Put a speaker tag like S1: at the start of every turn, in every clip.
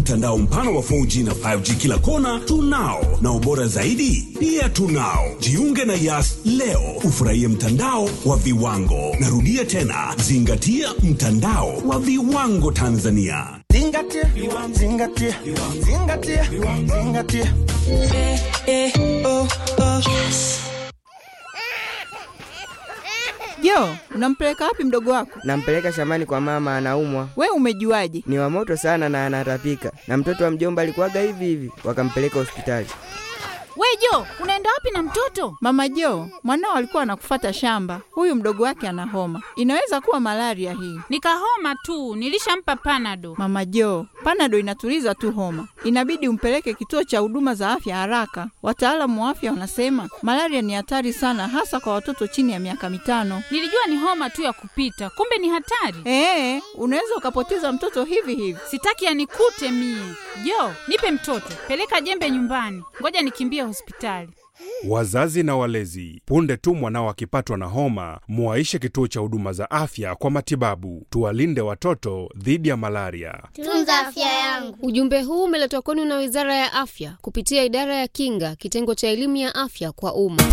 S1: Mtandao mpana wa 4G na 5G kila kona tunao, na ubora zaidi pia tunao. Jiunge na Yas leo ufurahie mtandao wa viwango. Narudia tena, zingatia mtandao wa viwango Tanzania.
S2: Zingatia, zingatia, zingatia, zingatia.
S3: Jo, unampeleka wapi mdogo wako?
S4: Nampeleka shambani kwa mama, anaumwa.
S3: We umejuaje?
S4: Ni wa moto sana na anatapika, na mtoto wa mjomba alikuwaga hivi hivi, wakampeleka hospitali.
S5: We Jo, unaenda wapi na mtoto?
S3: Mama Jo, mwanao alikuwa anakufata shamba. Huyu mdogo wake ana homa, inaweza kuwa malaria hii.
S5: Nikahoma tu, nilishampa panado.
S3: Mama Jo, panado inatuliza tu homa, inabidi umpeleke kituo cha huduma za afya haraka. Wataalamu wa afya wanasema malaria ni hatari sana, hasa kwa watoto chini ya miaka mitano.
S5: Nilijua ni homa tu ya kupita, kumbe ni hatari.
S3: Ee, unaweza ukapoteza mtoto hivi hivi.
S5: Sitaki yanikute mie. Jo, nipe mtoto, peleka jembe nyumbani, ngoja nikimbie hospitali.
S6: Wazazi na walezi, punde tu mwanao akipatwa na homa, muwaishe kituo cha huduma za afya kwa matibabu. Tuwalinde watoto dhidi ya malaria.
S7: Tunza afya yangu.
S8: Ujumbe huu umeletwa kwenu na Wizara ya Afya kupitia Idara ya Kinga, kitengo cha elimu ya afya kwa umma.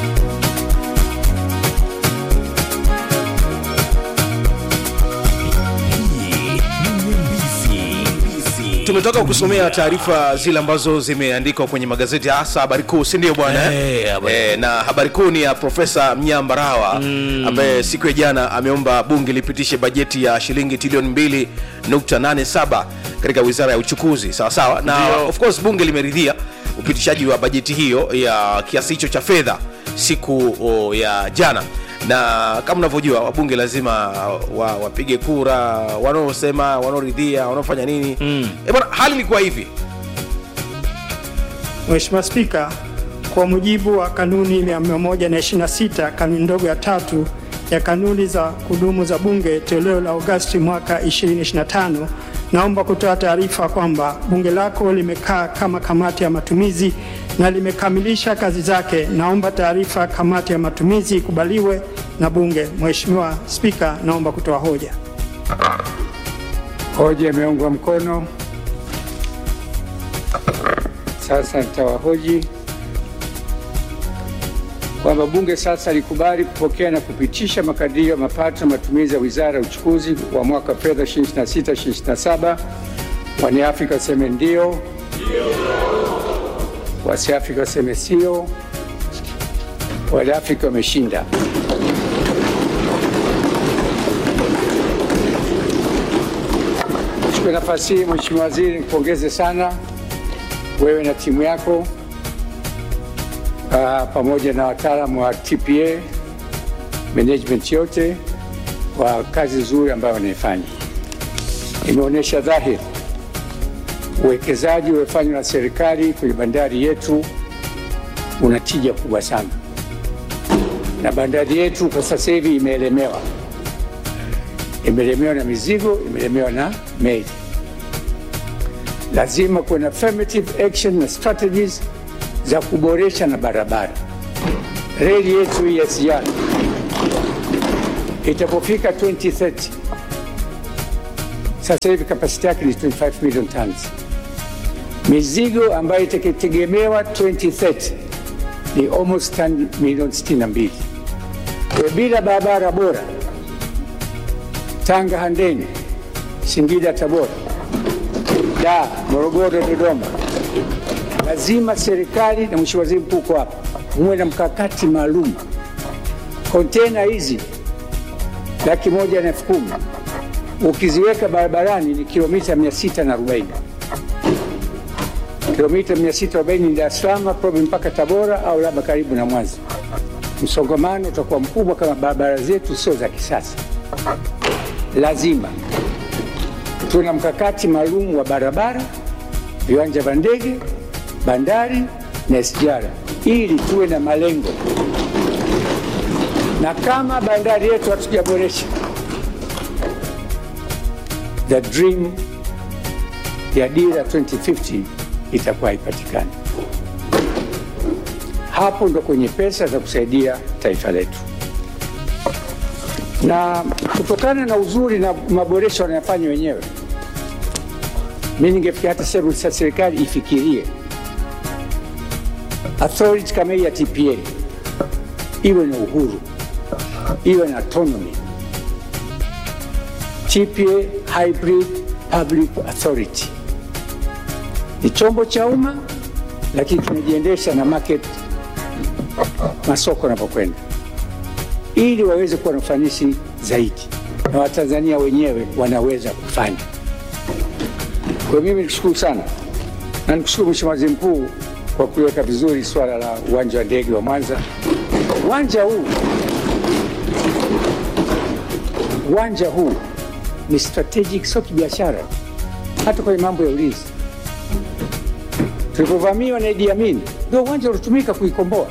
S9: tumetoka kusomea taarifa zile ambazo zimeandikwa kwenye magazeti hasa habari kuu si ndio bwana
S10: Eh, habari
S9: eh, na habari kuu ni ya profesa mnyambarawa mm. ambaye siku ya jana ameomba bunge lipitishe bajeti ya shilingi trilioni 2.87 katika wizara ya uchukuzi sawa sawa na
S10: Ndio.
S9: of course bunge limeridhia upitishaji wa bajeti hiyo ya kiasi hicho cha fedha siku o, ya jana na kama unavyojua wabunge lazima wa, wapige kura wanaosema wanaoridhia wanaofanya nini mm. e bwana hali ilikuwa hivi
S11: Mheshimiwa Spika, kwa mujibu wa kanuni ya 126 kanuni ndogo ya tatu ya kanuni za kudumu za Bunge toleo la Agosti mwaka 2025, naomba kutoa taarifa kwamba bunge lako limekaa kama kamati ya matumizi na limekamilisha kazi zake. Naomba taarifa ya kamati ya matumizi ikubaliwe na bunge. Mheshimiwa Spika, naomba kutoa hoja.
S12: Hoja imeungwa mkono. Sasa nitawahoji kwamba bunge sasa likubali kupokea na kupitisha makadirio ya mapato na matumizi ya wizara ya uchukuzi wa mwaka wa fedha 26 27. Waniafrika waseme ndio, wasiafrika waseme sio. Waliafrika wameshinda. Chukue nafasi hii Mheshimiwa Waziri, nikupongeze sana wewe na timu yako uh, pamoja na wataalamu wa TPA management yote kwa kazi nzuri ambayo wanaifanya. Imeonyesha dhahiri uwekezaji uliofanywa na serikali kwenye bandari yetu una tija kubwa sana, na bandari yetu kwa sasa hivi imeelemewa, imelemewa na mizigo, imelemewa na meli. Lazima kuwe na affirmative action na strategies za kuboresha na barabara. Reli yetu hii ya SGR itapofika 2030 sasa hivi kapasiti yake ni 25 million tons. Mizigo ambayo itategemewa 2030 ni almost ton milioni 62. Kwa bila barabara bora Tanga Handeni, Singida Tabora, Dar, Morogoro, Dodoma, lazima serikali na mheshimiwa waziri mkuu uko hapa, muwe na mkakati maalum. Kontena hizi laki moja na elfu kumi ukiziweka barabarani ni kilomita 640 kilomita 640 ni Dar es Salaam probe mpaka Tabora au labda karibu na Mwanza. Msongamano utakuwa mkubwa kama barabara zetu sio za kisasa. Lazima tuwe na mkakati maalum wa barabara, viwanja vya ndege, bandari na SGR ili tuwe na malengo, na kama bandari yetu hatujaboresha, the dream ya dira 2050 itakuwa haipatikani. Hapo ndo kwenye pesa za kusaidia taifa letu, na kutokana na uzuri na maboresho wanayofanya wenyewe, mi ningefikia hata sasa serikali ifikirie authority kama hii ya TPA iwe na uhuru, iwe na autonomy. TPA Hybrid Public Authority ni chombo cha umma, lakini kinajiendesha na market, masoko yanapokwenda, ili waweze kuwa na ufanisi zaidi, na Watanzania wenyewe wanaweza kufanya. Kwa mimi nikushukuru sana na nikushukuru Mheshimiwa Waziri Mkuu kwa kuliweka vizuri swala la uwanja wa ndege wa Mwanza. Uwanja huu uwanja huu ni strategic, sio kibiashara, hata kwenye mambo ya ulinzi. Tulipovamiwa na Idi Amin, ndio uwanja ulitumika kuikomboa,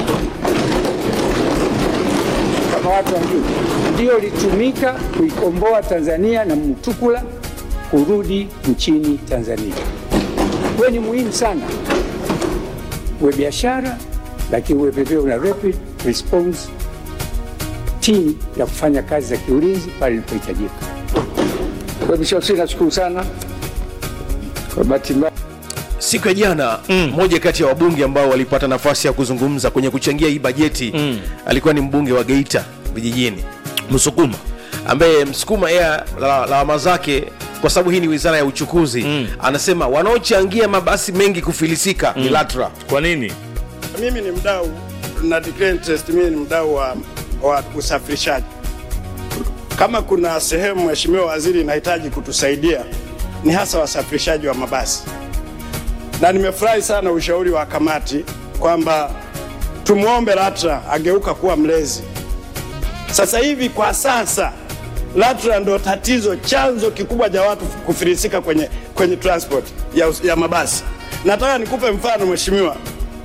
S12: kama watu wajui, ndio ulitumika kuikomboa Tanzania na Mutukula kurudi nchini Tanzania. Kwa ni muhimu sana uwe biashara, lakini uwe vivyo una rapid response team ya kufanya kazi za kiulinzi pale ilipohitajika. Kwa hivyo Mheshimiwa, nashukuru sana kwa bahati mbaya
S9: siku ya jana mm. moja kati ya wabunge ambao walipata nafasi ya kuzungumza kwenye kuchangia hii bajeti mm. alikuwa ni mbunge wa geita vijijini
S7: msukuma
S9: ambaye msukuma yeye lawama zake kwa sababu hii ni wizara ya uchukuzi mm. anasema wanaochangia mabasi mengi kufilisika mm. ni latra
S7: kwa nini
S11: mimi ni mdau na declare interest mimi ni mdau wa, wa usafirishaji kama kuna sehemu mheshimiwa waziri inahitaji kutusaidia ni hasa wasafirishaji wa mabasi na nimefurahi sana ushauri wa kamati kwamba tumwombe LATRA ageuka kuwa mlezi. Sasa hivi kwa sasa LATRA ndo tatizo, chanzo kikubwa cha watu kufilisika kwenye, kwenye transport ya, ya mabasi. Nataka nikupe mfano mheshimiwa,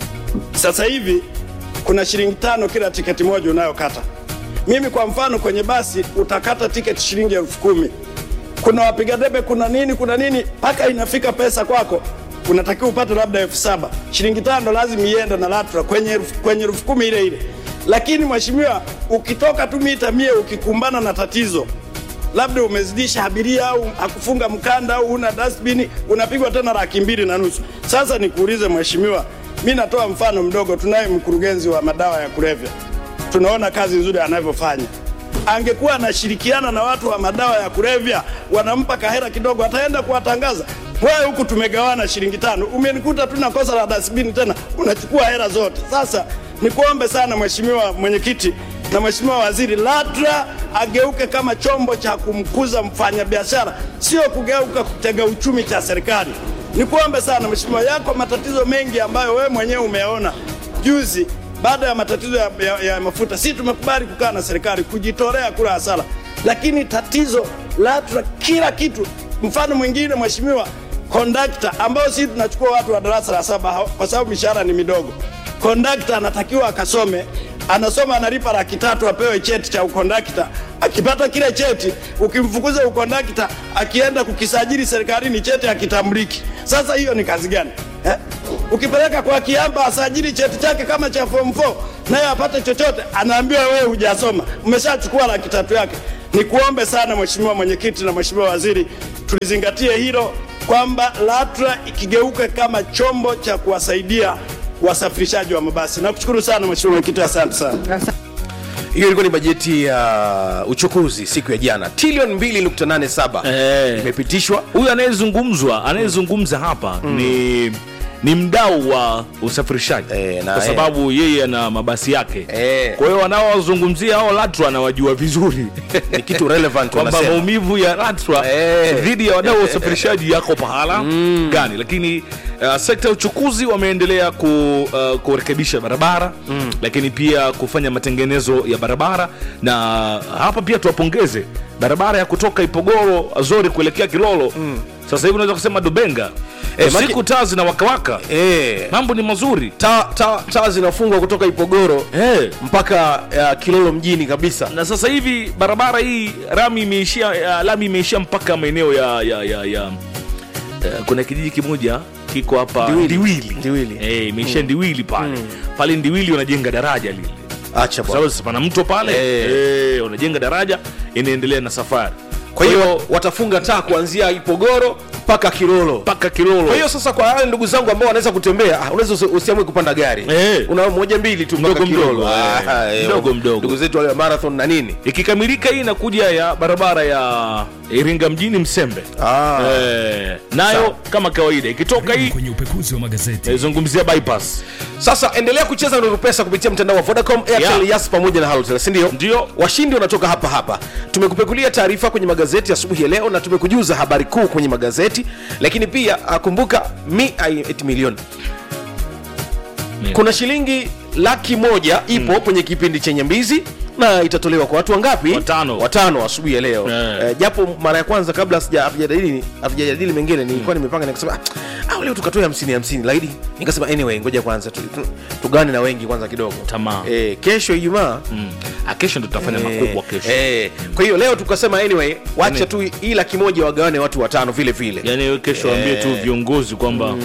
S11: sasa hivi kuna shilingi tano kila tiketi moja unayokata. Mimi kwa mfano kwenye basi utakata tiketi shilingi elfu kumi kuna wapiga debe, kuna nini, kuna nini, mpaka inafika pesa kwako unatakiwa upate labda elfu saba shilingi tano lazima iende na LATRA kwenye elfu kwenye elfu kumi ile ile. Lakini mheshimiwa, ukitoka tu mita mia ukikumbana na tatizo labda umezidisha abiria au hakufunga mkanda au una dustbin, unapigwa tena laki mbili na nusu. Sasa nikuulize mheshimiwa, mi natoa mfano mdogo. Tunaye mkurugenzi wa madawa ya kulevya, tunaona kazi nzuri anavyofanya. Angekuwa anashirikiana na watu wa madawa ya kulevya, wanampa kahera kidogo, ataenda kuwatangaza wewe huku tumegawana shilingi tano, umenikuta tu na kosa la dasbini tena unachukua hela zote. Sasa nikuombe sana mheshimiwa mwenyekiti na mheshimiwa waziri, LATRA ageuke kama chombo cha kumkuza mfanyabiashara, sio kugeuka kutega uchumi cha serikali. Nikuombe sana mheshimiwa, yako matatizo mengi ambayo wewe mwenyewe umeona juzi baada ya matatizo ya, ya, ya mafuta. Si tumekubali kukaa na serikali kujitolea kula hasara, lakini tatizo LATRA kila kitu. Mfano mwingine mheshimiwa, kondakta ambao sisi tunachukua watu wa darasa la saba kwa sababu mishahara ni midogo. Kondakta anatakiwa akasome, anasoma analipa laki tatu apewe cheti cha ukondakta. Akipata kile cheti, ukimfukuza ukondakta, akienda kukisajili serikalini, cheti hakitambuliki. Sasa hiyo ni kazi gani eh? Ukipeleka kwa kiamba asajili cheti chake kama cha form 4 naye apate chochote, anaambiwa wewe hujasoma, umeshachukua laki tatu yake. Nikuombe sana mheshimiwa mwenyekiti na mheshimiwa waziri, tulizingatie hilo kwamba LATRA ikigeuka kama chombo cha kuwasaidia wasafirishaji wa mabasi. Nakushukuru sana mheshimiwa mwenyekiti, asante sana.
S9: hiyo ilikuwa ni bajeti ya uchukuzi siku ya jana trilioni 2.87 imepitishwa
S7: huyu anayezungumzwa anayezungumza hapa mm. ni ni mdau wa usafirishaji
S9: e,
S7: kwa sababu yeye ana mabasi yake
S9: e.
S7: kwa hiyo wanaowazungumzia hao LATRA anawajua vizuri
S9: ni kitu relevant
S7: kwamba
S9: wanasema.
S7: maumivu ya LATRA
S9: Eh.
S7: dhidi ya wadau wa usafirishaji yako pahala gani lakini uh, sekta ya uchukuzi wameendelea ku, uh, kurekebisha barabara mm. lakini pia kufanya matengenezo ya barabara na hapa pia tuwapongeze barabara ya kutoka ipogoro azori kuelekea kilolo mm. sasa hivi unaweza kusema dubenga
S9: Eh, maki-
S7: siku taa zinawakawaka
S9: Eh.
S7: mambo ni mazuri
S9: taa ta, ta zinafungwa kutoka ipogoro
S7: Eh.
S9: mpaka uh, kilolo mjini kabisa
S7: na sasa hivi barabara hii rami imeishia uh, lami imeishia mpaka maeneo ya, ya, ya, ya uh, kuna kijiji kimoja kiko hapa
S9: Ndiwili.
S7: ndiwili
S9: Ndiwili.
S7: Eh, imeishia ndiwili pale pale ndiwili wanajenga daraja lile
S9: acha
S7: Kwa
S9: bwana.
S7: sababu pana mto pale
S9: Eh.
S7: eh, wanajenga daraja inaendelea na safari
S9: kwa hiyo watafunga taa kuanzia ipogoro mpaka kilolo
S7: mpaka kilolo
S9: kwa hiyo sasa kwa wale ndugu zangu ambao wanaweza kutembea ah, unaweza usi- usiamue kupanda gari
S7: Eh.
S9: una moja mbili tu mpaka
S7: Mdogo mdogo,
S9: kilolo
S7: eh.
S9: Ah, eh,
S7: Mdogo mdogo.
S9: ndugu zetu wale wa marathon na nini
S7: ikikamilika hii inakuja ya barabara ya iringa mjini msembe
S9: ah.
S7: eh, nayo kama kawaida ikitoka hii
S10: kwenye upekuzi wa magazeti
S7: naizungumzia bypass
S9: sasa endelea kucheza nuru pesa kupitia mtandao wa vodacom airtel
S7: Yeah.
S9: yas pamoja na halotel sindio
S7: Ndio.
S9: washindi wanatoka hapa hapa tumekupekulia taarifa kwenye magazeti asubuhi ya leo na tumekujuza habari kuu kwenye magazeti lakini pia ah, kumbuka mi ai- eti milioni kuna shilingi laki moja ipo kwenye kipindi chenye mbizi na itatolewa kwa watu wangapi
S7: Watano.
S9: watano asubuhi ya leo
S7: Eh.
S9: eh, japo mara ya kwanza kabla sija- hatujajadili hatujajadili mengine nilikuwa nimepanga nikasema "Ah, au leo tukatoe hamsini hamsini laidi nikasema anyway ngoja kwanza tu- tu- tugane na wengi kwanza kidogo
S7: Tamaa.
S9: eh, kesho ijumaa
S7: mm. Ah, kesho ndo tutafanya makubwa kesho
S9: eh, kwa hiyo leo tukasema anyway wacha tu hii laki moja wagawane watu watano vile vile
S7: yani wewe kesho waambie tu viongozi kwamba uh,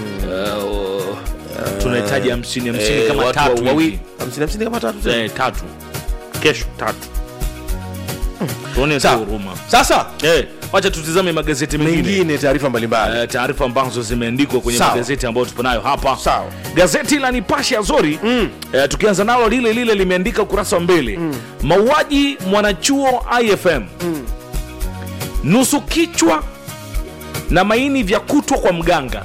S7: tunahitaji hamsini hamsini
S9: Eh,
S7: kama
S9: watu
S7: tatu
S9: wa- wawi-
S7: hivi.
S9: hamsini hamsini kama tatu
S7: Eh, tatu kesho tatu tuone tu
S9: Sawa.
S7: huruma
S9: sasa
S7: eh, wacha tutizame magazeti mengine
S9: mengine taarifa mbalimbali
S7: Eh, taarifa ambazo zimeandikwa kwenye
S9: Sawa.
S7: magazeti ambayo tupo nayo hapa
S9: Sawa.
S7: gazeti la nipashe azori mm. eh, tukianza nalo lile lile limeandika ukurasa wa mbele mm. mauaji mwanachuo ifm mm. nusu kichwa na maini vya kutwa kwa mganga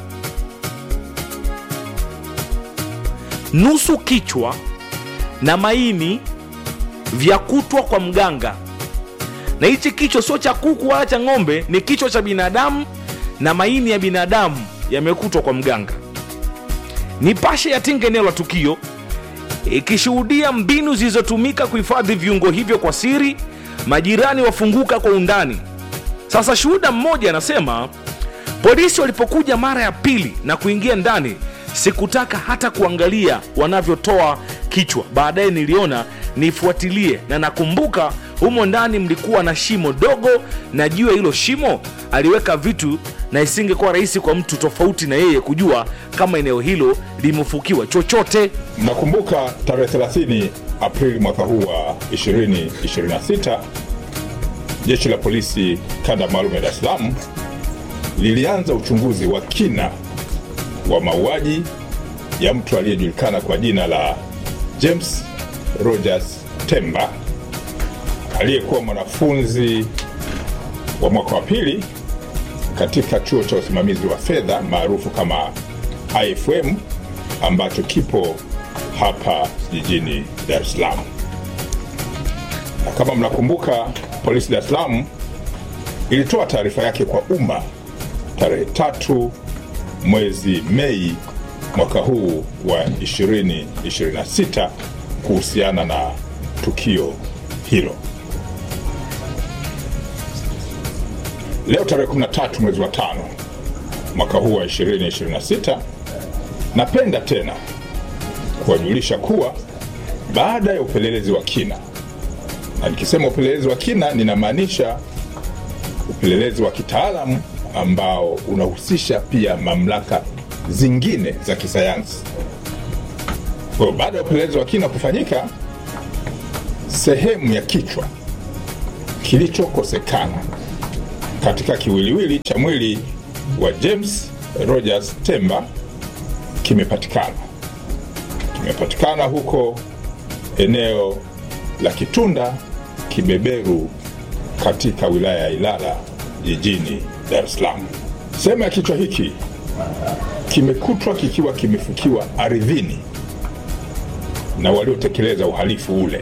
S7: nusu kichwa na maini vya kutwa kwa mganga na hichi kichwa sio cha kuku wala cha ng'ombe ni kichwa cha binadamu na maini ya binadamu yamekutwa kwa mganga nipashe yatinga eneo la tukio ikishuhudia mbinu zilizotumika kuhifadhi viungo hivyo kwa siri majirani wafunguka kwa undani sasa shuhuda mmoja anasema polisi walipokuja mara ya pili na kuingia ndani sikutaka hata kuangalia wanavyotoa kichwa baadaye niliona nifuatilie na nakumbuka humo ndani mlikuwa na shimo dogo na juu ya hilo shimo aliweka vitu na isingekuwa rahisi kwa mtu tofauti na yeye kujua kama eneo hilo limefukiwa chochote
S13: Mnakumbuka tarehe 30 Aprili mwaka huu wa 2026 jeshi la polisi kanda maalum ya Dar es Salaam lilianza uchunguzi wa kina wa mauaji ya mtu aliyejulikana kwa jina la James Rogers Temba aliyekuwa mwanafunzi wa mwaka wa pili katika chuo cha usimamizi wa fedha maarufu kama IFM ambacho kipo hapa jijini Dar es Salaam. Na kama mnakumbuka, polisi Dar es Salaam ilitoa taarifa yake kwa umma tarehe tatu mwezi Mei mwaka huu wa 2026 kuhusiana na tukio hilo. Leo tarehe 13 mwezi wa tano mwaka huu wa 2026 napenda tena kuwajulisha kuwa baada ya upelelezi wa kina, na nikisema upelelezi wa kina ninamaanisha upelelezi wa kitaalamu ambao unahusisha pia mamlaka zingine za kisayansi. Kwa hiyo baada ya upelelezi wa kina kufanyika, sehemu ya kichwa kilichokosekana katika kiwiliwili cha mwili wa James Rogers Temba kimepatikana. Kimepatikana huko eneo la Kitunda Kibeberu katika wilaya ya Ilala jijini Dar es Salaam. Sehemu ya kichwa hiki kimekutwa kikiwa kimefukiwa ardhini na waliotekeleza uhalifu ule.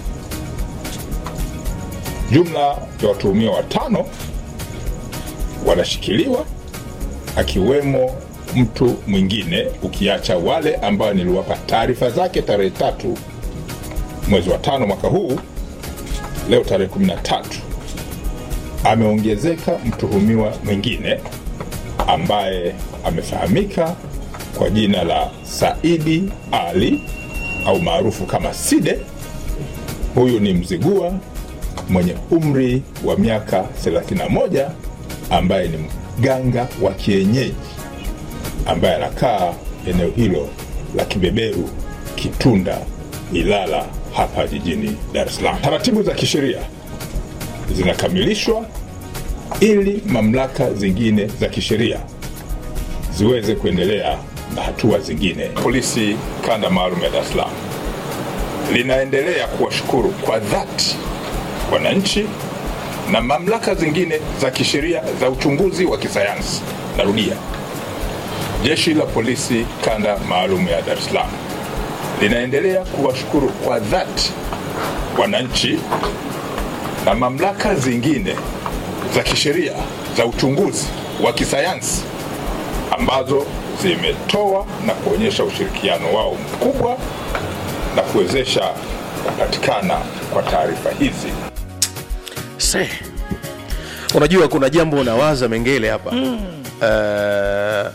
S13: Jumla ya watuhumiwa watano wanashikiliwa akiwemo mtu mwingine ukiacha wale ambao niliwapa taarifa zake tarehe tatu mwezi wa tano mwaka huu. Leo tarehe 13 ameongezeka mtuhumiwa mwingine ambaye amefahamika kwa jina la Saidi Ali au maarufu kama Side. Huyu ni mzigua mwenye umri wa miaka 31 ambaye ni mganga wa kienyeji ambaye anakaa eneo hilo la Kibeberu, Kitunda, Ilala hapa jijini Dar es Salaam. Taratibu za kisheria zinakamilishwa ili mamlaka zingine za kisheria ziweze kuendelea na hatua zingine. Polisi kanda maalum ya Dar es Salaam linaendelea kuwashukuru kwa dhati wananchi na mamlaka zingine za kisheria za uchunguzi wa kisayansi. Narudia, jeshi la polisi kanda maalum ya Dar es Salaam linaendelea kuwashukuru kwa dhati wananchi na mamlaka zingine za kisheria za uchunguzi wa kisayansi ambazo zimetoa na kuonyesha ushirikiano wao mkubwa na kuwezesha kupatikana kwa taarifa hizi.
S9: Se. unajua kuna jambo unawaza mengele hapa mm. uh,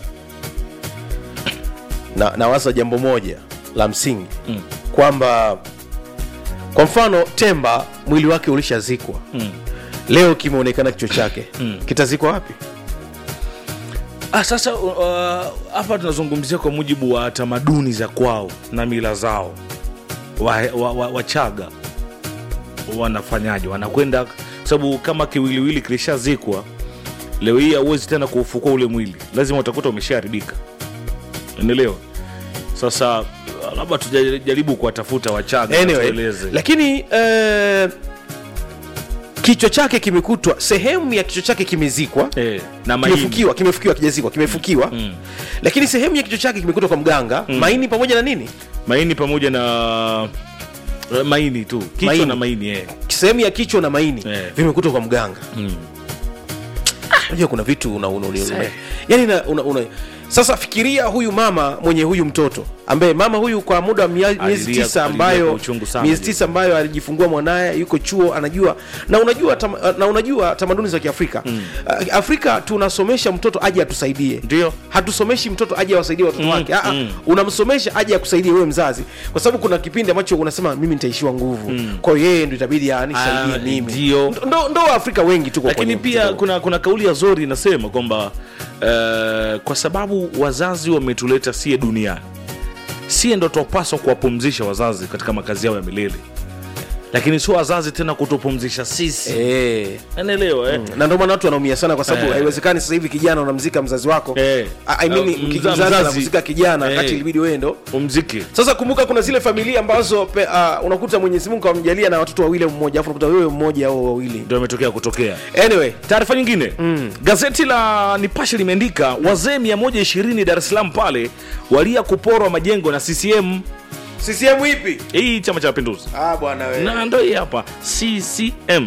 S9: na, nawaza jambo moja la msingi mm. kwamba kwa mfano temba mwili wake ulishazikwa mm. leo kimeonekana kichwa chake mm. kitazikwa wapi
S7: Ah, sasa uh, hapa tunazungumzia kwa mujibu wa tamaduni za kwao na mila zao wachaga wa, wa, Wachaga wanafanyaje wanakwenda sababu kama kiwiliwili kilishazikwa leo hii hauwezi tena kuufukua ule mwili lazima utakuta umeshaharibika enelewa sasa labda tujaribu kuwatafuta wachaga
S9: anyway,
S7: watueleze.
S9: lakini uh, kichwa chake kimekutwa sehemu ya kichwa chake kimezikwa
S7: eh, na maini.
S9: kimefukiwa kimefukiwa kijazikwa kimefukiwa mm. lakini sehemu ya kichwa chake kimekutwa kwa mganga mm. maini pamoja na nini
S7: maini pamoja na eh, maini tu kichwa
S9: Maini.
S7: na maini eh.
S9: sehemu ya kichwa na maini
S7: Eh.
S9: vimekutwa kwa mganga
S7: mm.
S9: unajua kuna vitu una, una, una, una,
S7: Se.
S9: yani una, una, una, sasa fikiria huyu mama mwenye huyu mtoto ambaye mama huyu kwa muda wa mia- miezi
S7: Alilia-
S9: tisa
S7: alilia kwa
S9: ambayo
S7: uchungu sana
S9: miezi
S7: yule.
S9: tisa ambayo alijifungua mwanaye yuko chuo anajua na unajua tam, na unajua tamaduni za kiafrika mm. afrika tunasomesha mtoto aje atusaidie
S7: ndio
S9: hatusomeshi mtoto aje awasaidie watoto
S7: Mm,
S9: wake Aa,
S7: mm.
S9: unamsomesha aje akusaidie wewe mzazi kwa sababu kuna kipindi ambacho unasema mimi nitaishiwa nguvu
S7: Mm.
S9: kwa hiyo yeye ndo itabidi anisaidie
S7: Ah,
S9: mimi
S7: ndio.
S9: ndo, ndo waafrika wengi tuko
S7: lakini
S9: kwenye
S7: pia kuna, kuna kauli ya zori inasema kwamba uh, kwa sababu wazazi wametuleta sie duniani sie ndo twapaswa kuwapumzisha wazazi katika makazi yao ya milele lakini sio wazazi tena kutupumzisha sisi
S9: Eh.
S7: naelewa eh?
S9: Mm. na ndio maana watu wanaumia sana kwa sababu
S7: Eh.
S9: haiwezekani sasa hivi kijana unamzika mzazi wako
S7: Eh.
S9: I- I mean,
S7: Uh,
S9: mki-
S7: mza-
S9: mzazi
S7: mzazi.
S9: anamzika kijana
S7: Eh.
S9: kati ilibidi wewe ndo
S7: umziki
S9: sasa kumbuka kuna zile familia ambazo pe, uh, unakuta mwenyezi mungu amjalia na watoto wawili au mmoja afu unakuta wewe mmoja au wawili
S7: ndio imetokea kutokea
S9: anyway
S7: taarifa nyingine mm. gazeti la nipashe limeandika wazee 120 dar es salaam pale walia kuporwa majengo na ccm
S9: ccm ipi
S7: hii chama cha mapinduzi
S9: ah bwana wewe
S7: na ndo hii hapa ccm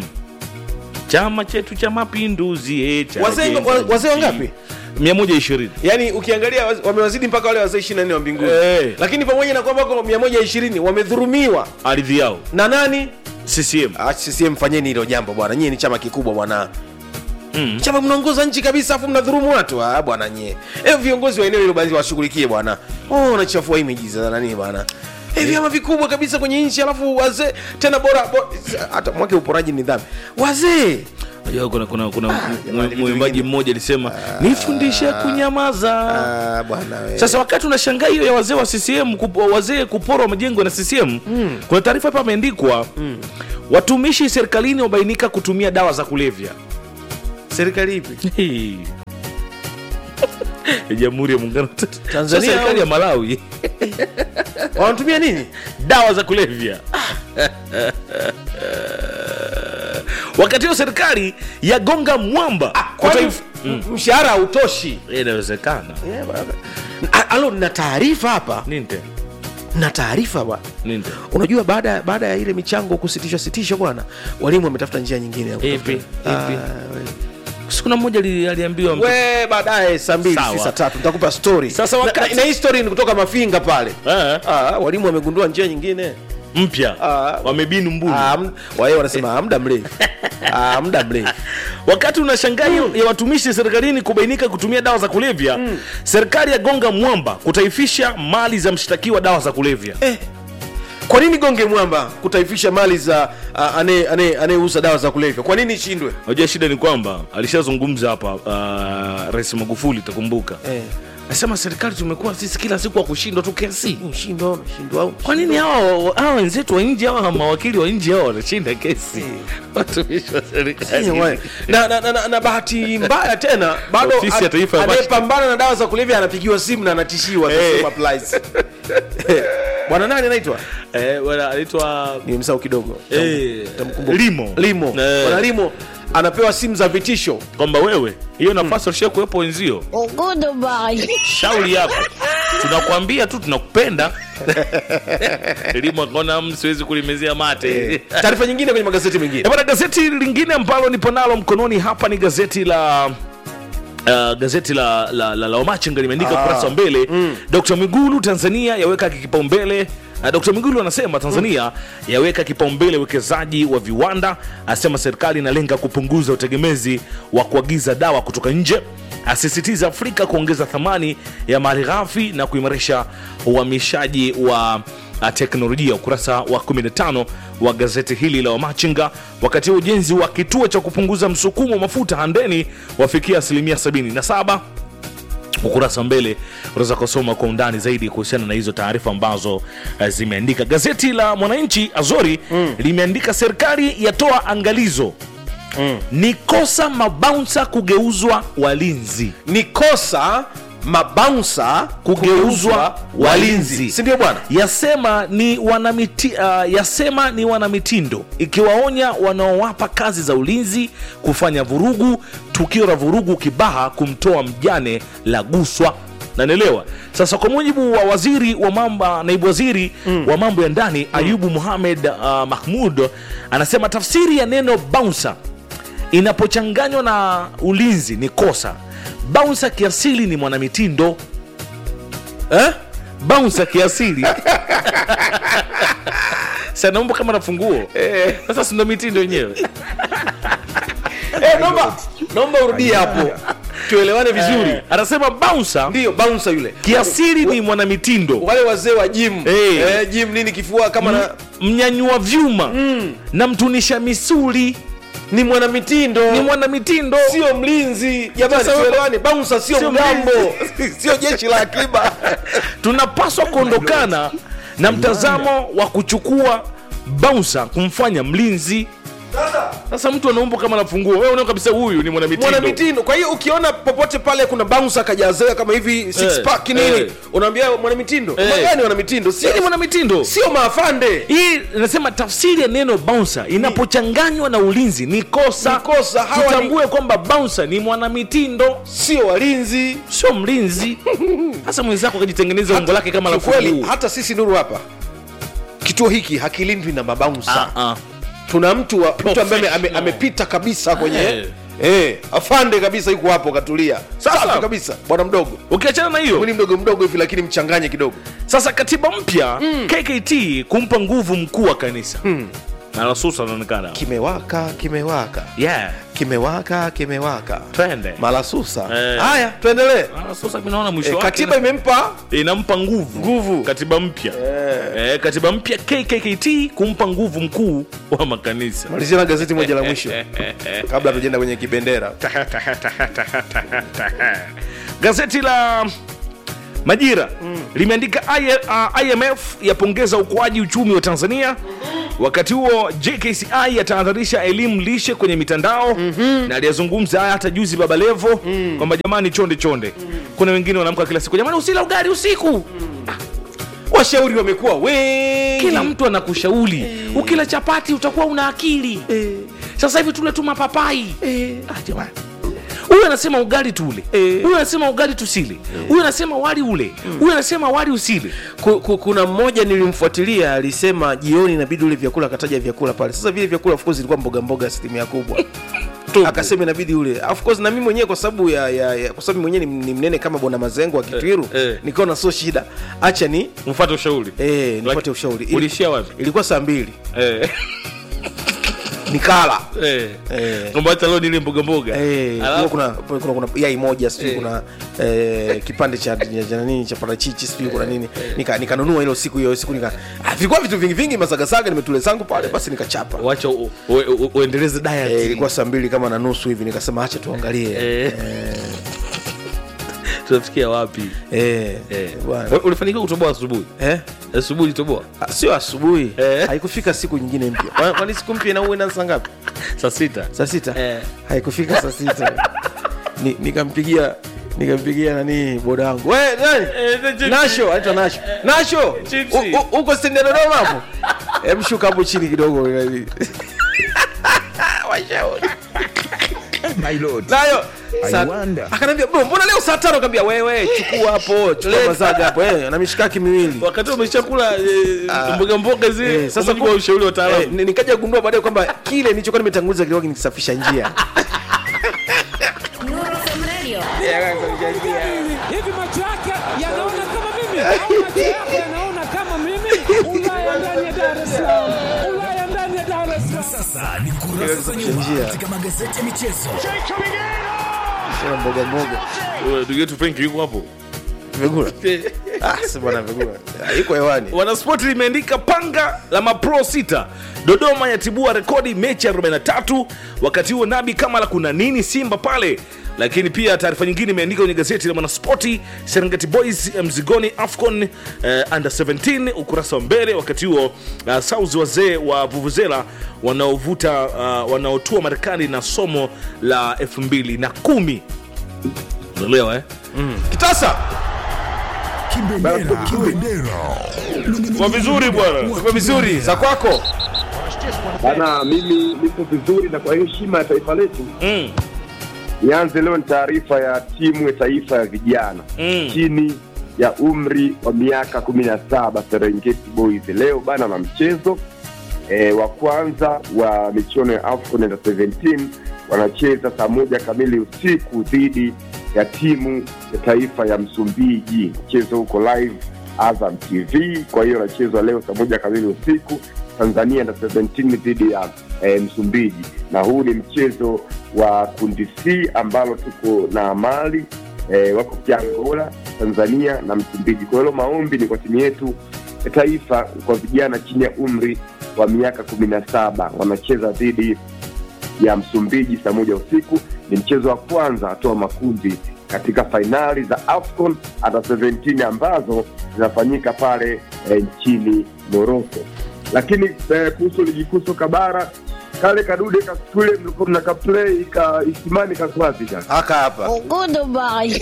S7: chama chetu cha mapinduzi eh, cha
S9: wazee
S7: Gen
S9: wa-
S7: Z.
S9: wazee wangapi
S7: 120
S9: yaani ukiangalia waz- wamewazidi mpaka wale wazee 24 wa mbinguni
S7: Eh.
S9: lakini pamoja na kwamba wako 120 wamedhurumiwa
S7: ardhi yao
S9: na nani
S7: ccm
S9: ah, CCM fanyeni hilo jambo bwana nyie ni chama kikubwa bwana
S7: mm.
S9: chama mnaongoza nchi kabisa afu mnadhurumu watu ah, bwana nyie e, viongozi wa eneo hilo basi washughulikie bwana oh, wanachafua imeji za nani bwana e, vyama vikubwa kabisa kwenye nchi alafu wazee tena bora, bora hata mwake uporaji ni dhambi wazee
S7: Unajua kuna kuna kuna
S9: jamani, vitu
S7: mwimbaji
S9: vingine.
S7: mmoja alisema nifundishe kunyamaza
S9: ah, bwana we.
S7: sasa wakati unashangaa hiyo ya wazee wa ccm kup, wazee kuporwa majengo na ccm mm. kuna taarifa hapa ameandikwa mm. watumishi serikalini wabainika kutumia dawa za kulevya
S9: serikali ipi
S7: Hii. Ya jamhuri ya muungano wa Tanzania
S9: Tanzania
S7: serikali
S9: au-
S7: ya malawi
S9: wanatumia nini
S7: dawa za kulevya wakati hiyo serikali yagonga mwamba
S9: kwani
S7: Kutaif-
S9: m- mshahara hautoshi
S7: inawezekana
S9: Eh, bwana. A- alo na taarifa hapa
S7: ninte
S9: na taarifa bwana
S7: ninte
S9: unajua baada baada ya ile michango kusitishwa sitishwa bwana walimu wametafuta njia nyingine ya
S7: Ipi?
S9: kutafuta-
S7: Ipi?
S9: Ah, we-
S7: sikuna mmoja ali- aliambiwa mtu-
S9: we baadaye saa mbili
S7: Sawa.
S9: si saa tatu nitakupa story
S7: Sasa
S9: Na-
S7: wakati-
S9: na, na hii story ni kutoka mafinga pale
S7: Eh,
S9: ah, walimu wamegundua njia nyingine
S7: mpya
S9: Ah.
S7: wamebinu mbuni
S9: ah, m- wae wanasema ah, muda mrefu ah, muda mrefu
S7: wakati unashangaa hiyo ya watumishi serikalini kubainika kutumia dawa za kulevya serikali yagonga mwamba kutaifisha mali za mshtakiwa dawa za kulevya
S9: eh. kwa nini gonge mwamba kutaifisha mali za ah, ane- ane- anayeuza dawa za kulevya kwa nini ishindwe
S7: unajua shida ni kwamba alishazungumza hapa uh, rais magufuli utakumbuka
S9: eh.
S7: nasema serikali tumekuwa sisi kila siku wa kushindwa tu kesi
S9: Mshindo, mshindo
S7: kwa nini hawa hawa wenzetu wa nje hawa mawakili wa nje hawa wanashinda kesi watumishi wa serikali
S9: na, na, na, na, na bahati mbaya tena bado
S7: Ofisi ya Taifa ya
S9: anayepambana na dawa za kulevya anapigiwa simu na anatishiwa
S7: Eh.
S9: hey. applies bwana nani anaitwa
S7: eh, bwana anaitwa
S9: ni msao kidogo
S7: eh,
S9: Tamkumbuka.
S7: limo
S9: limo
S7: Eh.
S9: bwana limo anapewa simu za vitisho
S7: kwamba wewe hiyo nafasi ulishia kuwepo wenzio shauri yako tunakwambia tu tunakupenda limo akaona "Mm, siwezi kulimezea mate
S9: taarifa nyingine kwenye magazeti mengine
S7: Eh, bwana gazeti lingine ambalo nipo nalo mkononi hapa ni gazeti la Uh, gazeti la la, la, la Wamachinga limeandika
S9: Ah.
S7: ukurasa wa mbele mm. Dr. Mwigulu Tanzania yaweka kipaumbele uh, Dr. Mwigulu anasema Tanzania yaweka kipaumbele uwekezaji wa viwanda, asema serikali inalenga kupunguza utegemezi wa kuagiza dawa kutoka nje, asisitiza Afrika kuongeza thamani ya malighafi na kuimarisha uhamishaji wa uh, teknolojia ukurasa wa 15 wa gazeti hili la Wamachinga. Wakati wa ujenzi wa kituo cha kupunguza msukumo wa mafuta Handeni wafikia asilimia 77 ukurasa wa mbele unaweza kusoma kwa undani zaidi kuhusiana na hizo taarifa ambazo uh, zimeandika gazeti la mwananchi azori mm. limeandika serikali yatoa angalizo mm. ni kosa mabaunsa kugeuzwa walinzi
S9: ni kosa mabaunsa
S7: kugeuzwa walinzi
S9: si ndio bwana
S7: yasema ni wanamiti, uh, yasema ni wanamitindo ikiwaonya wanaowapa kazi za ulinzi kufanya vurugu tukio la vurugu kibaha kumtoa mjane la guswa nanaelewa sasa kwa mujibu wa waziri wa mambo naibu waziri mm. wa mambo ya ndani mm. ayubu muhamed uh, mahmud anasema tafsiri ya neno bouncer inapochanganywa na ulinzi ni kosa bouncer kiasili ni mwanamitindo eh? bouncer kiasili sanaumba kama na funguo sasa sindo mitindo yenyewe
S9: eh, naomba naomba urudie hapo tuelewane vizuri
S7: Eh, anasema bouncer
S9: ndio bouncer yule
S7: kiasili ni mwanamitindo
S9: wale wazee wa gym
S7: Eh.
S9: eh, gym nini kifua kama na
S7: mnyanyua vyuma na mtunisha misuli
S9: ni mwanamitindo
S7: ni mwanamitindo
S9: sio mlinzi jamani
S7: Sasa wewe-
S9: tuelewane bouncer sio
S7: Sio
S9: mgambo sio jeshi la akiba
S7: tunapaswa kuondokana na mtazamo wa kuchukua bouncer kumfanya mlinzi sasa mtu anaumba kama nafunguo wewe unaona kabisa huyu ni mwanamitindo
S9: mwanamitindo kwa hiyo ukiona popote pale kuna bouncer kajazewa kama hivi six
S7: Eh,
S9: pack nini
S7: eh.
S9: unaambia mwanamitindo
S7: Eh.
S9: magani mwanamitindo
S7: Yeye ni
S9: sio
S7: mwanamitindo
S9: sio maafande
S7: hii nasema tafsiri ya neno bouncer inapochanganywa na ulinzi ni kosa
S9: Ni kosa. Hawa ni-
S7: tutambue kwamba bouncer ni mwanamitindo
S9: sio walinzi
S7: sio mlinzi sasa mwenzako akajitengeneza umbo lake kama la
S9: kiukweli
S7: funguo.
S9: hata sisi nuru hapa kituo hiki hakilindwi na mabaunsa
S7: Ah, ah.
S9: tuna mtu wa, mtu ambaye ame- ame- amepita kabisa kwenye
S7: Eh.
S9: Eh, afande kabisa yuko hapo katulia
S7: Sasa.
S9: safi kabisa bwana mdogo
S7: ukiachana na hiyo
S9: ni mdogo mdogo hivi lakini mchanganye kidogo
S7: sasa katiba mpya kkt kumpa nguvu mkuu wa kanisa nalasusa anaonekana
S9: kimewaka kimewaka
S7: yeah.
S9: kimewaka kimewaka
S7: twende
S9: malasusa
S7: Eh.
S9: haya tuendelee
S7: nalasusa mi naona mwisho
S9: eh,
S7: wake
S9: katiba imempa
S7: inampa nguvu
S9: Nguvu.
S7: katiba mpya eh, katiba mpya kkkt kumpa nguvu mkuu wa makanisa
S9: malizia na gazeti moja la mwisho kabla tujaenda kwenye kibendera
S7: gazeti la majira limeandika I, uh, imf yapongeza ukuaji uchumi wa tanzania wakati huo jkci yatahadharisha elimu lishe kwenye mitandao na aliyezungumza haya hata juzi baba levo kwamba jamani chonde chonde kuna wengine wanaamka kila siku jamani usila ugari usiku
S9: washauri wamekuwa wengi
S7: kila mtu anakushauri ukila chapati utakuwa una akili sasa hivi tule tu mapapai ah, jamani huyu anasema ugali tule huyu anasema ugali tusile huyu anasema wali ule huyu anasema wali usile
S9: Ku- ku- kuna mmoja nilimfuatilia alisema jioni inabidi ule vyakula akataja vyakula pale sasa vile vyakula of course ilikuwa mboga mboga asilimia kubwa akasema inabidi ule of course na mimi mwenyewe kwa sababu ya, ya, ya kwa sababu mwenyewe ni, ni mnene kama bwana mazengo wa kitwiru
S7: Eh, eh.
S9: nikaona sio shida acha ni
S7: mfate ushauri
S9: eh, nipate ushauri Ili-
S7: ulishia wapi
S9: ilikuwa saa mbili
S7: Eh,
S9: nikala
S7: eh.
S9: Eh.
S7: kwamba hata leo nile mboga mboga
S9: Eh,
S7: Alafu-
S9: kuna, kuna, kuna, kuna yai moja sijui
S7: Eh.
S9: kuna eh, kipande cha cha nini cha parachichi sijui kuna nini nika nikanunua hilo siku hiyo siku nika ah, vilikuwa vitu vingi vingi masagasaga nimetule zangu pale basi nikachapa
S7: wacha u- u- u- uendeleze diet
S9: Eh, ilikuwa saa mbili kama na nusu hivi nikasema acha tuangalie
S7: Eh. tunafikia wapi
S9: eh,
S7: eh.
S9: bwana.
S7: ulifanikiwa kutoboa asubuhi
S9: eh?
S7: asubuhi ulitoboa
S9: Ah, sio asubuhi haikufika siku nyingine mpya Kwa- kwani siku mpya inaua inaanza saa ngapi
S7: saa sita
S9: saa sita haikufika saa sita Ni- nikampigia nikampigia nani boda wangu we nani nasho anaitwa nasho nasho u- u- uko stendi ya dodoma hapo Em, shuka hapo chini kidogo washauri nayo Sa- akaniambia bro mbona leo saa tano kaambia wewe chukua hapo chukua mazaga hapo eh, na mishikaki miwili
S7: wakati umeshakula mboga mboga zile
S9: Eh, sasa
S7: sasa kwa ushauri wa
S9: eh,
S7: wataalamu
S9: ni- nikaja kugundua baadaye kwamba kile nilichokuwa nimetanguliza kilikuwa kinikisafisha njia
S10: hivi macho yake yanaona kama mimi au macho yako yanaona kama mimi ulaya ndani ya dar es salaam ulaya ndani ya dar es salaam
S1: Sasa ni kurasa za nyuma
S9: Njia.
S1: katika magazeti ya michezo.
S9: Sema mboga mboga
S7: ndugu yetu Frank yuko hapo
S9: Vigula. Ah, si bwana Vigula. Ah, Iko hewani.
S7: wanaspoti limeandika panga la mapro sita dodoma yatibua rekodi mechi ya 43 wakati huo nabi kama la kuna nini simba pale lakini pia taarifa nyingine imeandika kwenye gazeti la mwanaspoti serengeti boys eh, mzigoni afcon eh, under 17 ukurasa wa mbele wakati huo uh, sauzi wazee wa vuvuzela wanaovuta uh, wanaotua marekani na somo la 2010 unaelewa eh? mm. kitasa
S1: Kibendera, kibendera.
S7: kwa vizuri bwana
S9: Uko vizuri za kwako
S14: Bana, mimi nipo vizuri na kwa heshima ya taifa letu
S7: mm.
S14: nianze leo ni taarifa ya timu ya taifa ya vijana
S7: Mm.
S14: chini ya umri wa miaka kumi na saba Serengeti Boys leo bana na mchezo e, wa kwanza wa michuano ya AFCON Under 17 wanacheza saa moja kamili usiku dhidi ya timu ya taifa ya Msumbiji. Mchezo huko live Azam TV, kwa hiyo unachezwa leo saa moja kamili usiku Tanzania Under 17 dhidi ya e, Msumbiji, na huu ni mchezo wa kundi C ambalo tuko na Mali e, wako pia Angola, Tanzania na Msumbiji. Kwa hiyo maombi ni kwa timu yetu ya taifa kwa vijana chini ya umri wa miaka kumi na saba wanacheza dhidi ya Msumbiji saa moja usiku. Ni mchezo wa kwanza hatua makundi katika fainali za AFCON under 17 ambazo zinafanyika pale eh, nchini Morocco. Lakini eh, kuhusu ligi kuu soka bara kale kadude kakule mlikuwa mnaka play ka isimani kakwapi kaka
S9: aka hapa
S15: Goodbye.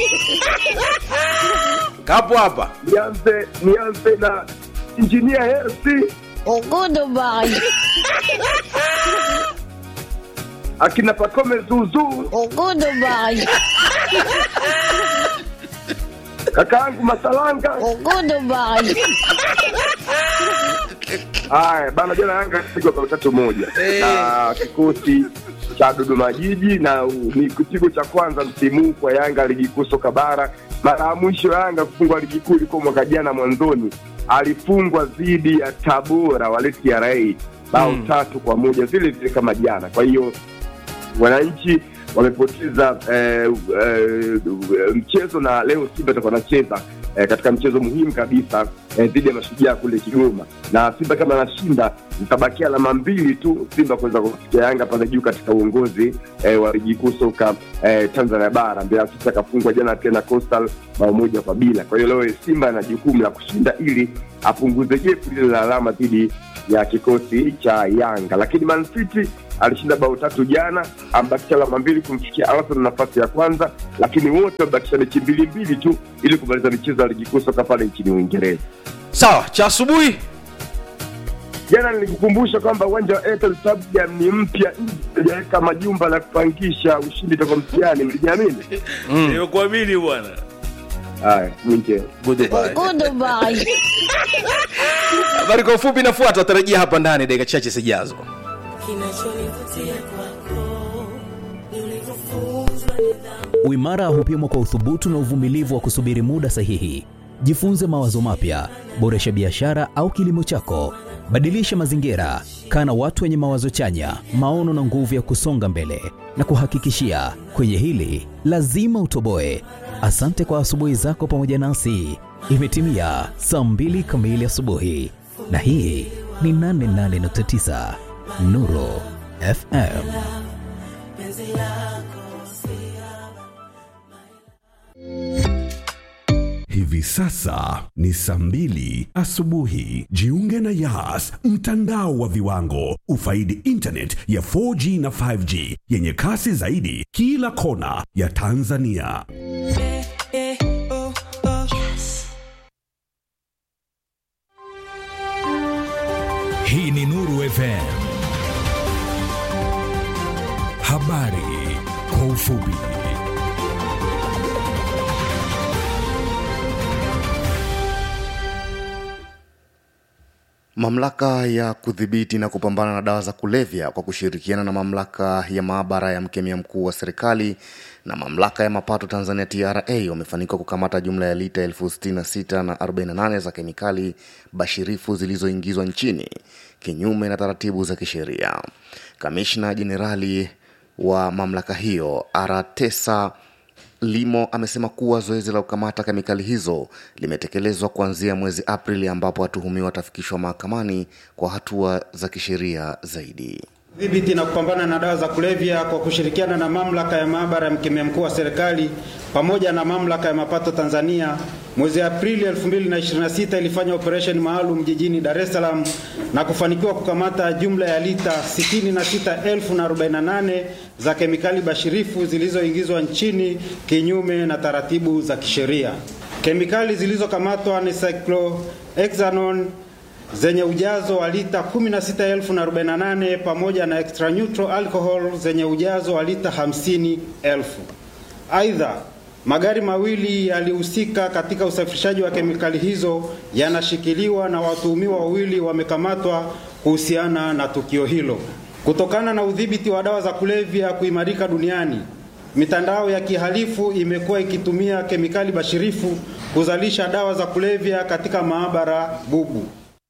S9: kapo hapa
S14: nianze nianze na injinia Hersi
S15: Goodbye.
S14: akina Pakome Zuzu
S15: Goodbye.
S14: kakaangu Masalanga
S15: Goodbye.
S14: Haya bana, jana Yanga kupigwa bao tatu moja na kikosi cha Dodoma Jiji, na u- ni kipigo cha kwanza msimu huu kwa Yanga ligi kuu soka bara. Mara ya mwisho Yanga kufungwa ligi kuu ilikuwa mwaka jana mwanzoni, alifungwa dhidi ya Tabora wale TRA bao
S9: Mm.
S14: tatu kwa moja vile vile kama jana. Kwa hiyo wananchi wamepoteza eh, eh, mchezo na leo Simba itakuwa anacheza eh, katika mchezo muhimu kabisa eh, dhidi ya Mashujaa kule Kigoma, na Simba kama anashinda zitabakia alama mbili tu Simba kuweza kufikia Yanga pale juu katika uongozi eh, wa ligi kuu soka eh, Tanzania bara. Mbeya City akafungwa jana tena Coastal bao moja kwa bila. Kwa hiyo leo Simba ana jukumu la kushinda ili apunguze jepu lile la alama dhidi ya kikosi cha Yanga, lakini Man City alishinda bao tatu jana, ambakisha alama mbili kumfikia Arsenal nafasi ya kwanza, lakini wote wamebakisha mechi mbili mbili tu ili kumaliza michezo ya ligi kuu soka pale nchini Uingereza.
S9: sawa cha asubuhi
S14: Jana nilikukumbusha kwamba uwanja wa Airtel Stadium ni mpya, hajaweka majumba la kupangisha, ushindi toka mtihani. Mlijiamini?
S7: nimekuamini bwana
S14: Haya, mwinje
S9: Goodbye.
S15: Goodbye.
S9: habari kwa ufupi inafuata watarajia hapa ndani dakika chache zijazo
S16: Kinachonivutia kwako ni ulivyofunzwa nidhamu.
S17: Uimara hupimwa kwa uthubutu na uvumilivu wa kusubiri muda sahihi. Jifunze mawazo mapya, boresha biashara au kilimo chako, badilisha mazingira, kaa na watu wenye mawazo chanya, maono na nguvu ya kusonga mbele. Na kuhakikishia kwenye hili lazima utoboe. Asante kwa asubuhi zako pamoja nasi. Imetimia saa mbili kamili asubuhi, na hii ni 88.9 Nuru FM.
S1: Hivi sasa ni saa mbili asubuhi. Jiunge na Yas, mtandao wa viwango. Ufaidi internet ya 4G na 5G yenye kasi zaidi kila kona ya Tanzania.
S18: Hii ni Nuru FM. Habari kwa ufupi.
S19: Mamlaka ya kudhibiti na kupambana na dawa za kulevya kwa kushirikiana na mamlaka ya maabara ya mkemia mkuu wa serikali na mamlaka ya mapato Tanzania TRA wamefanikiwa kukamata jumla ya lita elfu sitini na sita na 48 za kemikali bashirifu zilizoingizwa nchini kinyume na taratibu za kisheria. Kamishna Jenerali wa mamlaka hiyo Aratesa Limo amesema kuwa zoezi la kukamata kemikali hizo limetekelezwa kuanzia mwezi Aprili ambapo watuhumiwa watafikishwa mahakamani kwa hatua za kisheria zaidi.
S20: Dhibiti na kupambana na dawa za kulevya kwa kushirikiana na mamlaka ya maabara ya mkemia mkuu wa serikali pamoja na mamlaka ya mapato Tanzania mwezi Aprili 2026 ilifanya operesheni maalum jijini Dar es Salaam na kufanikiwa kukamata jumla ya lita 66,048 za kemikali bashirifu zilizoingizwa nchini kinyume na taratibu za kisheria. Kemikali zilizokamatwa ni cyclohexanone zenye ujazo wa lita 16,048 pamoja na extra neutral alcohol zenye ujazo wa lita 50,000. Aidha, magari mawili yalihusika katika usafirishaji wa kemikali hizo yanashikiliwa na watuhumiwa wawili wamekamatwa kuhusiana na tukio hilo. Kutokana na udhibiti wa dawa za kulevya kuimarika duniani, mitandao ya kihalifu imekuwa ikitumia kemikali bashirifu kuzalisha dawa za kulevya katika maabara bubu.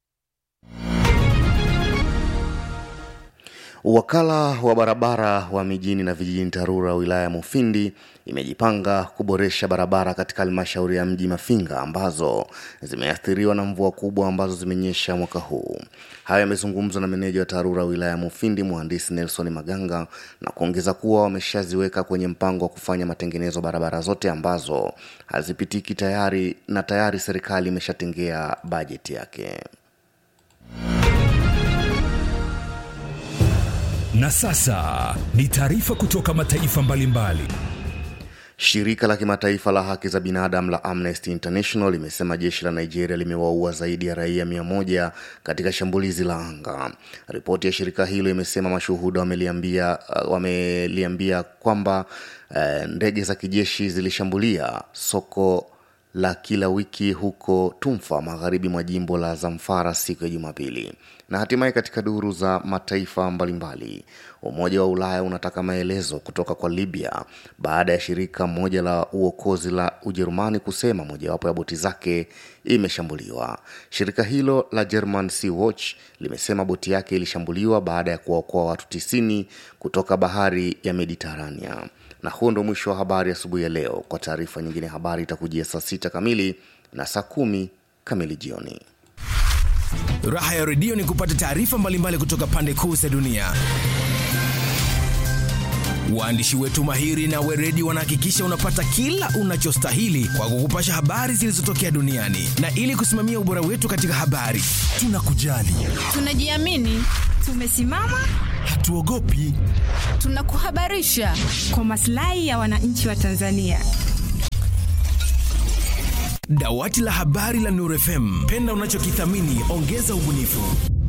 S19: Wakala wa barabara wa mijini na vijijini TARURA wilaya ya Mufindi imejipanga kuboresha barabara katika halmashauri ya mji Mafinga ambazo zimeathiriwa na mvua kubwa ambazo zimenyesha mwaka huu. Hayo yamezungumzwa na meneja wa TARURA wilaya ya Mufindi mhandisi Nelson Maganga na kuongeza kuwa wameshaziweka kwenye mpango wa kufanya matengenezo barabara zote ambazo hazipitiki tayari na tayari serikali imeshatengea bajeti yake.
S18: Na sasa ni taarifa kutoka mataifa mbalimbali.
S19: Shirika la kimataifa la haki za binadamu la Amnesty International limesema jeshi la Nigeria limewaua zaidi ya raia mia moja katika shambulizi la anga. Ripoti ya shirika hilo imesema mashuhuda wameliambia, uh, wameliambia kwamba uh, ndege za kijeshi zilishambulia soko la kila wiki huko Tumfa, magharibi mwa jimbo la Zamfara siku ya Jumapili. Na hatimaye katika duru za mataifa mbalimbali, Umoja wa Ulaya unataka maelezo kutoka kwa Libya baada ya shirika moja la uokozi la Ujerumani kusema mojawapo ya boti zake imeshambuliwa. Shirika hilo la German Sea Watch limesema boti yake ilishambuliwa baada ya kuwaokoa watu tisini kutoka bahari ya Mediterania. Na huo ndo mwisho wa habari asubuhi ya, ya leo. Kwa taarifa nyingine, habari itakujia saa sita kamili na saa kumi kamili jioni.
S21: Raha ya redio ni kupata taarifa mbalimbali kutoka pande kuu za dunia. Waandishi wetu mahiri na weredi wanahakikisha unapata kila unachostahili kwa kukupasha habari zilizotokea duniani, na ili kusimamia ubora wetu katika habari, tunakujali,
S22: tunajiamini, tumesimama,
S21: hatuogopi,
S22: tunakuhabarisha kwa maslahi ya wananchi wa Tanzania.
S21: Dawati la habari la Nuru FM, penda unachokithamini, ongeza ubunifu.